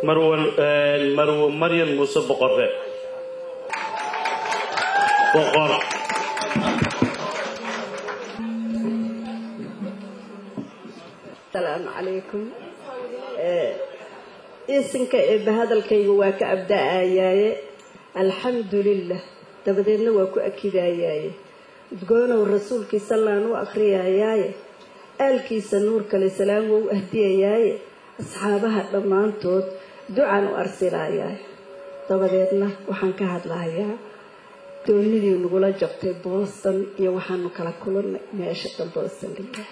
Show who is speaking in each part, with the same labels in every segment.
Speaker 1: marwan marwo maryan muuse boqore boqor
Speaker 2: asalaamu calaykum isinka eebba hadalkayga waa ka abda-ayaaye alxamdulilah dabadeedna waa ku akidayaaye udgoonow rasuulkiisa laan u akhriyayaaye aalkiisa nuur kale salaam wou ahdiyayaaye asxaabaha dhammaantood ducaan u arsilayaaye dabadeedna waxaan ka hadlahayaa doonidii nagula jabtay booston iyo waxaanu kala kulannay meesha dan booston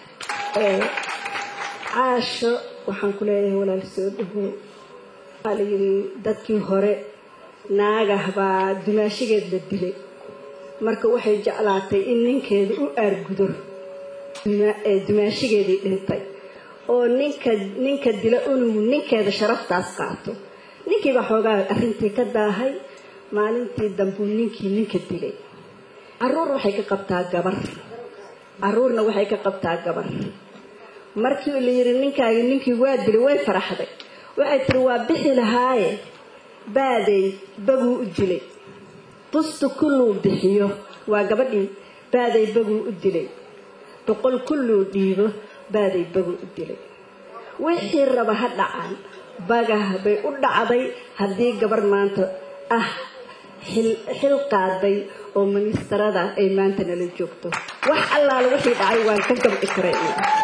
Speaker 2: caasho waxaan ku leeyahay walaal soo dhawow waxaa la yidhi dadkii hore naagah baa dumaashigeed la dilay marka waxay jeclaatay in ninkeeda u aargudo dumaashigeedii dhintay oo ninka ninka dila inuu ninkeeda sharaftaas qaato ninkiibaa xoogaa arrintii ka daahay maalintii dambuu ninkii ninka dilay caruur waxay ka qabtaa gabar caruurna waxay ka qabtaa gabar markii la yidhi ninkaagi ninkii waa dilay way faraxday waxay tiri waa bixi lahaaye baaday baguu u dilay bustu kulluu bixiyo waa gabadhii baaday baguu u dilay boqol kulluu dhiibo baaday baguu u dilay wixii raba ha dhacaan bagah bay u dhacday haddii gabar maanta ah xil qaaday oo ministarada ay maanta nala joogto wax allaala wixii dhacay waan ka gabci karay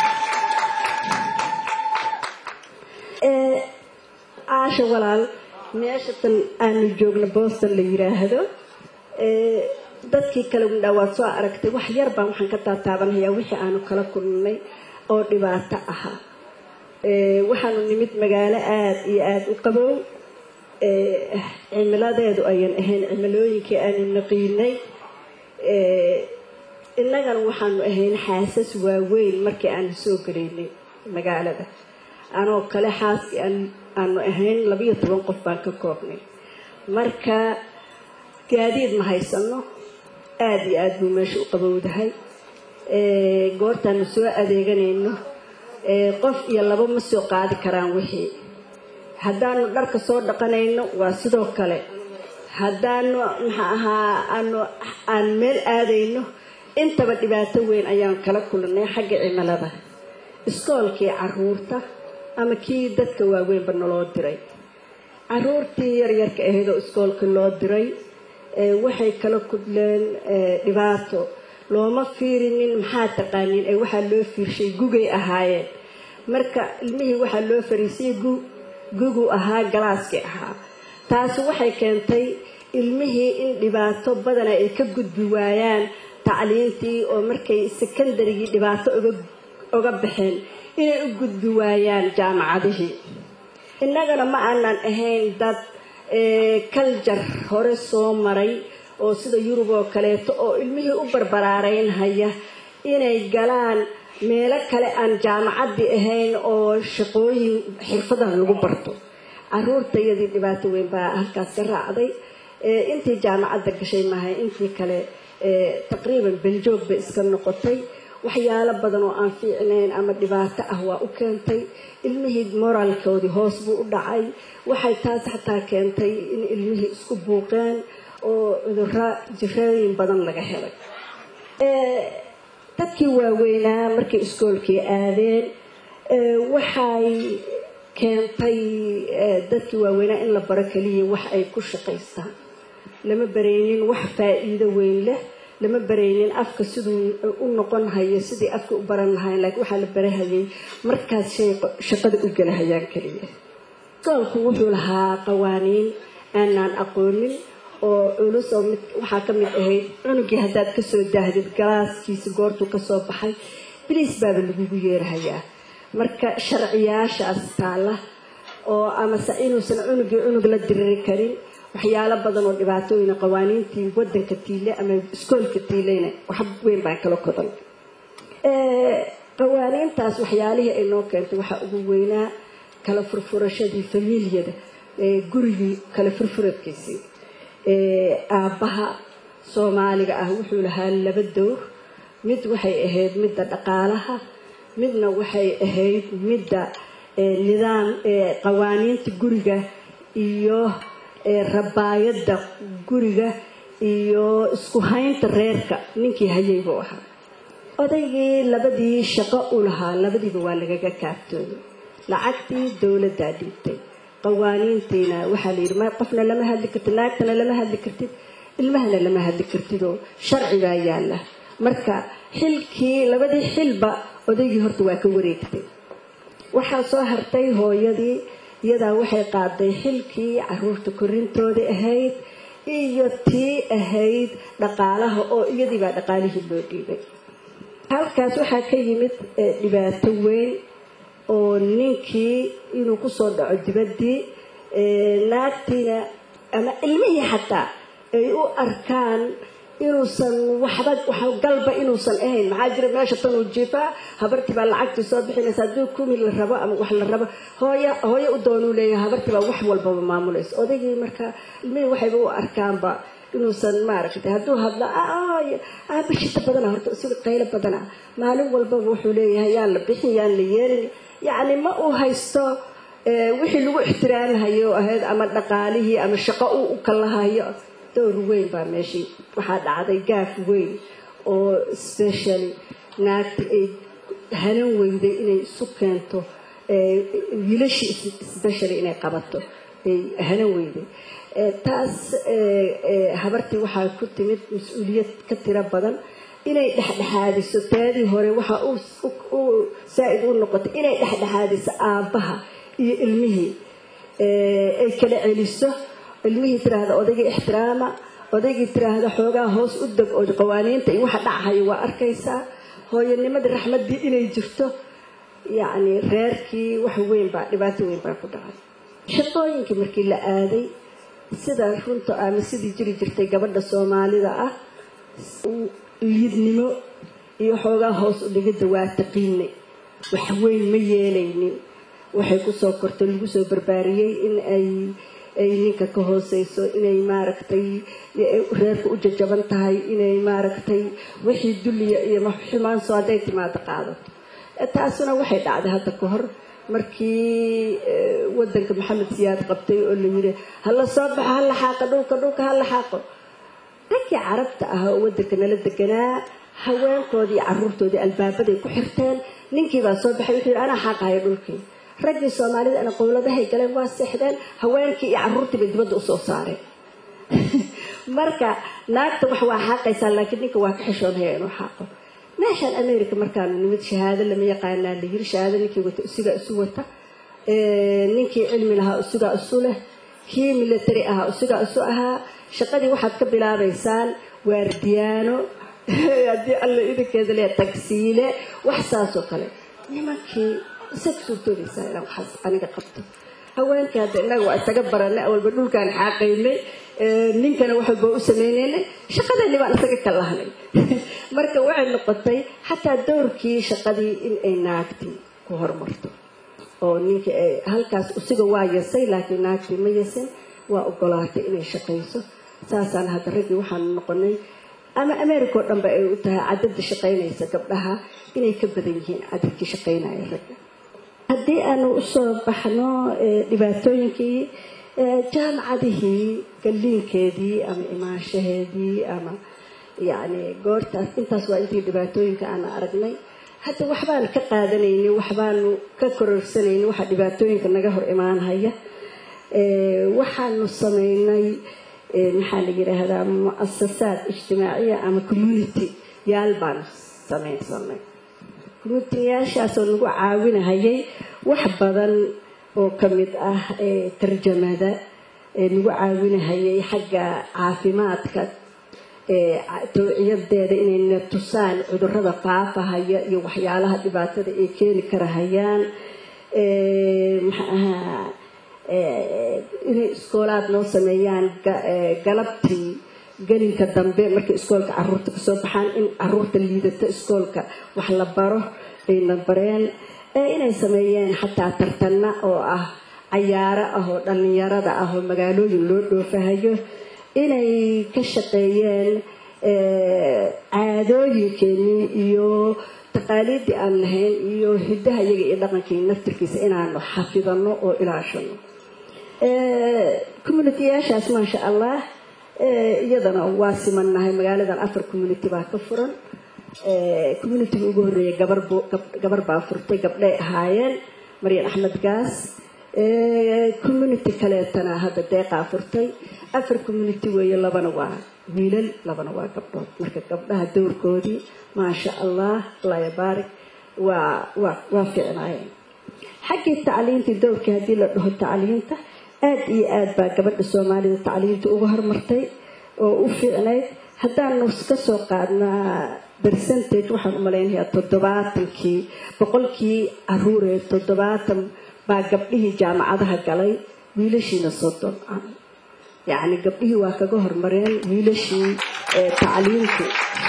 Speaker 2: caasha walaal meesha tan aanu joogno boston la yiraahdo dadkii kale windhaa waad soo aragtay wax yar baan waxaan ka taataabanayaa wixii aanu kala kulnay oo dhibaato ahaa waxaanu nimid magaalo aada iyo aada u qabow cimiladeedu ayan ahayn cimilooyinkii aanu naqiinay innagana waxaanu ahayn xaasas waaweyn markii aanu soo galaynay magaalada anoo kale xaaskii aanu ahayn labiyo toban qof baan ka koobnay marka gaadiid ma haysano aada iyo aada buu meesha u qabowdahay goortaanu soo adeeganayno qof iyo laba ma soo qaadi karaan wixii haddaanu dharka soo dhaqanayno waa sidoo kale haddaanu maxaa ahaa aanu aan meel aadayno intaba dhibaato weyn ayaan kala kulnay xagga cimilada iskoolkii caruurta ama kii dadka waaweynba naloo diray caruurtii yaryarka ahayd oo iskoolka loo diray waxay kala kudleen dhibaato looma fiirinin maxaa taqaanin ee waxaa loo fiirshay gugay ahaayeen marka ilmihii waxaa loo fariisiyay gugu ahaa galaaskii ahaa taasi waxay keentay ilmihii in dhibaato badana ay ka gudbi waayaan tacliintii oo markay sekondarigii dhibaato oga baxeen inay u gudbi waayaan jaamacadihii innagana ma aanan ahayn dad kaljar hore soo maray oo sida yurub oo kaleeto oo ilmihii u barbaraaraynhaya inay galaan meelo kale aan jaamacaddii ahayn oo shaqooyin xirfadan lagu barto caruurtayadii dhibaato weyn baa halkaas ka raacday intii jaamacadda gashay maahay intii kale taqriiban benjoog bay iska noqotay waxyaalo badan oo aan fiicnayn ama dhibaato ah waa u keentay ilmihii moraalkoodii hoos buu u dhacay waxay taas xataa keentay in ilmihii isku buuqeen oo cuduro jirooyin badan laga helay dadkii waaweynaa markay iskoolkii aadeen waxay keentay dadkii waaweynaa in la baro keliya wax ay ku shaqaystaan lama baraynin wax faa-iido weyn leh lama baraynin afka siduu u noqon hayo sidii afka u baran lahayn laakiin waxaa la barahayay markaas shay shaqada u gelahayaan keliya iskoolku wuxuu lahaa qawaaniin aanaan aqoonin oo culus oo mid waxaa ka mid ahayd cunugii haddaad kasoo daahdid galaaskiisi goortuu kasoo baxay biliis baaba lagugu yeerahayaa marka sharciyaashaas taala oo amase inuusan cunugii cunug la diriri karin waxyaalo badan oo dhibaatooyina qawaaniintii wadanka tiile ama iskoolka tiileyna wax weyn baan kala kodan qawaaniintaas waxyaalihii ay noo keentay waxaa ugu weynaa kala furfurashadii famiiliyada gurigii kala furfuradkiisii aabbaha soomaaliga ah wuxuu lahaa laba dowr mid waxay ahayd midda dhaqaalaha midna waxay ahayd midda nidaam qawaaniinta guriga iyo rabaayadda guriga iyo isku haynta reerka ninkii hayay buu ahaa odaygii labadii shaqo u lahaa labadiiba waa lagaga kaaftoomay lacagtii dowladdaa dhiibtay qawaaniintiina waxaa la yidhi ma qofna lama hadli kartid naagtana lama hadli kartid ilmahana lama hadli kartidoo sharci baa yaalla marka xilkii labadii xilba odaygii horta waa ka wareegtay waxaa soo hartay hooyadii iyadaa waxay qaaday xilkii caruurta korintooda ahayd iyo tii ahayd dhaqaalaha oo iyadii baa dhaqaalihii loo dhiibay halkaas waxaa ka yimid dhibaato weyn oo ninkii inuu kusoo dhaco dibaddii naagtiina ama ilmihii xataa ay u arkaan inuusan waxba galba inuusan ahayn maxaa jira meesha tanuu jiifaa habartii baa lacagtii soo bixinaysa haddii kumi la rabo ama wax la rabo hooya hooyo u doonuu leeyahay habartii baa wax walbaba maamulaysa odaygii marka ilmihii waxayba u arkaanba inuusan maaragtay hadduu hadlo bishita badana horta sida qaylo badana maalin walbaba wuxuu leeyahay yaan la bixin yaan la yeelin yacni ma uu haysto wixii lagu ixtiraamhayo ahayd ama dhaqaalihii ama shaqo uu u kalahayo dowr weyn baa meeshii waxaa dhacday gaaf weyn oo specially naagti ay hanan weyday inay isu keento wiilashii specially inay qabato ay hanan weyday taas habartii waxaa ku timid mas-uuliyad ka tiro badan inay dhexdhexaadiso taadii hore waxaa u saa-id u noqotay inay dhexdhexaadiso aabbaha iyo ilmihii ay kala celiso ilmihii tiraahda odaygii ixtiraama odaygii tiraahda xoogaa hoos u deg oo qawaaniinta iyo waxa dhacahayo waa arkaysaa hooyanimadii raxmaddii inay jirto yacni reerkii wax weyn baa dhibaato weyn baa ku dhacay shaqooyinkii markii la aaday sida runta ama sidii jiri jirtay gabadha soomaalida ah liidnimo iyo xoogaa hoos u dhigidda waa taqiinay wax weyn ma yeelaynin waxay kusoo kortay lagu soo barbaariyey in ay ay ninka ka hooseyso inay maaragtay reerka u jajaban tahay inay maaragtay wixii dulliya iyo xumaanso hadday timaado qaadato taasuna waxay dhacday hadda ka hor markii wadanka maxamed siyaad qabtay oo la yidhi hala soo baxo ha laxaaqo dhulka dhulka ha laxaaqo raggii carabta ah oo wadanka nala deganaa haweenkoodii iyo caruurtoodii albaabaday ku xirteen ninkiibaa soo baxay wuxuu yidhi anaa xaaqahayo dhulkii raggii soomaalida ana qowladahay galeen waa seexdeen haweenkii iyo caruurtii bay dibadda usoo saareen marka naagta wax waa xaaqaysaa laakiin ninka waa ka xishoonaya inuu xaaqo meeshaan america markaanu nimid shahaado lama yaqaanaa la yiri shahaado ninkii wata usigaa isu wata ninkii cilmi lahaa usigaa isu leh kii military ahaa usigaa isu ahaa shaqadii waxaad ka bilaabaysaan waardiyaano haddii alla idinkeeda leeya tagsiile wax saasoo kale nimankii isaga suurtoodaysaa inaan waxaas aniga qabto haweenkii hadda innaga waa isaga baranay awalba dhulkaan xaaqaynay ninkana waxalba u sameynaynay shaqadeeni baan isaga ka lahnay marka waxay noqotay xataa dowrkii shaqadii in ay naagtii ku horumarto oo ninkii ay halkaas usiga waa yasay laakiin naagtii ma yasin waa ogolaatay inay shaqayso saasaan hadda raggii waxaanu noqonay ama america oo dhanba ay u tahay cadada shaqaynaysa gabdhaha inay ka badan yihiin cadadkii shaqaynaya ragga haddii aanu usoo baxno dhibaatooyinkii jaamacadihii galliinkeedii ama imaanshaheedii ama yacni goortaas intaas waa intii dhibaatooyinka aan aragnay hadda waxbaan ka qaadanaynin waxbaanu ka kororsanaynin waxa dhibaatooyinka naga hor imaanhaya waxaanu sameynay maxaa la yidhaahdaa muasasaad ijtimaaciya ama community yaal baanu sameynsanay communitiyaashaasoo nagu caawinahayay wax badan oo ka mid ah tarjamada nagu caawinahayay xagga caafimaadka towciyadeeda inayna tusaan cudurada faafahaya iyo waxyaalaha dhibaatada ay keeni karahayaan maxaaha inay iskoolaad noo sameeyaan galabtii gelinka dambe markay iskoolka caruurta kasoo baxaan in caruurta liidata iskoolka wax la baro ayna bareen inay sameeyeen xataa tartana oo ah cayaaro ah oo dhallinyarada ah oo magaalooyin loo dhoofahayo inay ka shaqeeyeen caadooyinkeenii iyo taqaaliidii aan lahayn iyo hidaha iyaga iyo dhaqankii naftirkiisa inaanu xafidano oo ilaashano communitiyaashaas maasha allah iyadana waa simannahay magaaladan afar community baa ka furan communitiga ugu horreeya gabar baa furtay gabdhay ahaayeen maryan axmed gaas community kaleetana hadda deeqaa furtay afar community weeye labana waa wiilal labana waa gabdhood marka gabdhaha dowrkoodii maasha allah allah yabaarik waa waa waa fiicnaayeen xaggii tacliintii dowrkii haddii la dhaho tacliinta aada iyo aada baa gabadha soomaalida tacliinta uga hormartay oo u fiicnayd haddaanu ka soo qaadnaa percentage waxaan u malaynayaa toddobaatankii boqolkii caruuree toddobaatan baa gabdhihii jaamacadaha galay wiilashiina soddon ah yacni gabdhihii waa kaga hormareen wiilashii tacliintu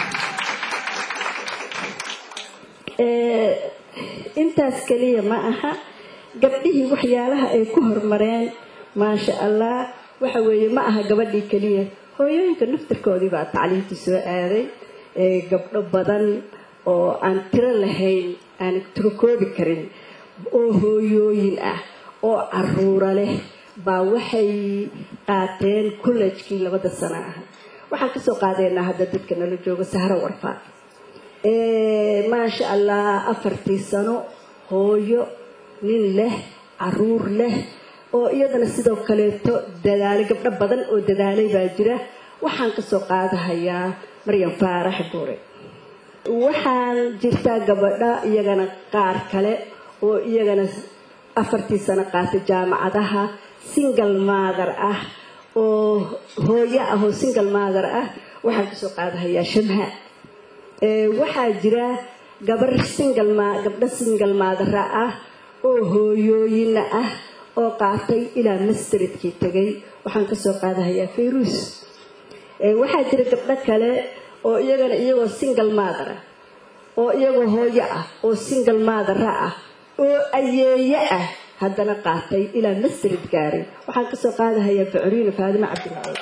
Speaker 2: intaas keliya ma aha gabdhihii waxyaalaha ay ku hormareen maasha allah waxa weeye ma aha gabadhii keliya hooyooyinka naftirkoodii baa tacliinta soo aaday gabdho badan oo aan tiro lahayn aan turokoobi karin oo hooyooyin ah oo caruura leh baa waxay qaateen collejkii labada sano ah waxaan kasoo qaadaynaa hadda dadka nala jooga sahro warfaad maasha allah afartii sano hooyo nin leh caruur leh oo iyadana sidoo kaleeto dadaalay gabdho badan oo dadaalay baa jira waxaan kasoo qaadahayaa maryam faarax buure waxaan jirtaa gabadha iyagana qaar kale oo iyagana afartii sano qaatay jaamacadaha single maather ah oo hooyo ah oo single maather ah waxaan kasoo qaadahayaa shamha waxaa jira gabar single gabdho single maathera ah oo hooyooyina ah oo qaatay ilaa masteridkii tegay waxaan kasoo qaadahayaa fayruus waxaa jira gabdho kale oo iyagana iyagoo single mathera oo iyagoo hooyo ah oo single maathera ah oo ayeeye ah haddana qaatay ilaa masterid gaaray waxaan kasoo qaadahayaa facuriina faadimo cabdilaahi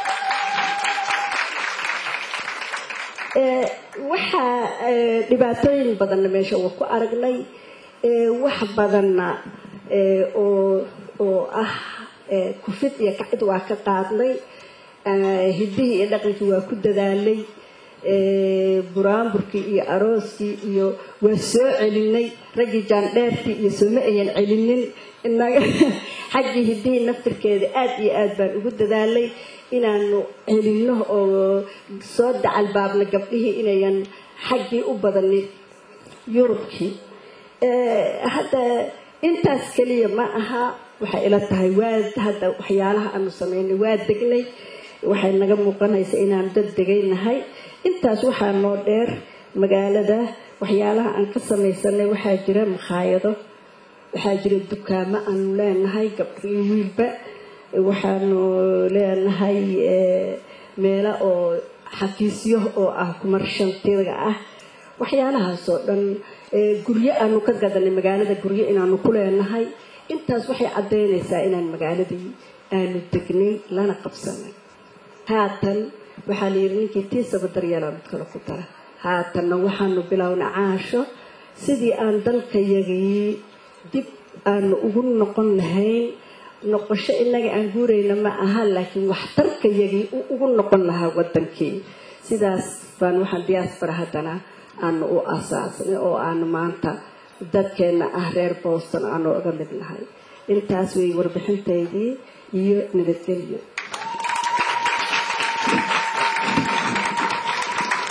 Speaker 2: waxaa dhibaatooyin badanna meesha waa ku aragnay wax badanna oo oo ah kufid iyo kacid waa ka qaadnay hidihii iyo dhaqankii waa ku dadaalay buraanburkii iyo arooskii iyo waa soo celinay raggii jaandheertii iyo sooma ayan celinin inaga xaggii hidihii naftirkeeda aada iyo aada baan ugu dadaalay inaanu celino oo soo dacalbaabna gabdhihii inayan xaggii u badanin yurubkii hadda intaas keliya ma aha waxay ila tahay waa hadda waxyaalaha aanu sameynay waa degnay waxay naga muuqanaysa inaanu dad degaynahay intaas waxaa noo dheer magaalada waxyaalaha aan ka samaysanay waxaa jira makhaayado waxaa jira dukaamo aanu leenahay gabdhii wiilba waxaanu leenahay meelo oo xafiisyo oo ah kumarshantiga ah waxyaalahaasoo dhan guryo aanu ka gadanay magaalada guryo inaanu ku leenahay intaas waxay caddaynaysaa inaan magaaladii aanu degnay lana qabsanay haatan waxaa layidhi ninkii tiisaba daryeelaa mid kale ku dara haatanna waxaanu bilowna caasho sidii aan dalkayagii dib aanu ugu noqon lahayn noqosho inaga aan guurayna ma aha laakiin waxtarkayagii ugu noqon lahaa wadankii sidaas baan waxaan diaspora haddana aanu u asaasnay oo aanu maanta dadkeena ah reer boston aanu uga mid nahay intaas way warbixintaydii iyo nabadgelyo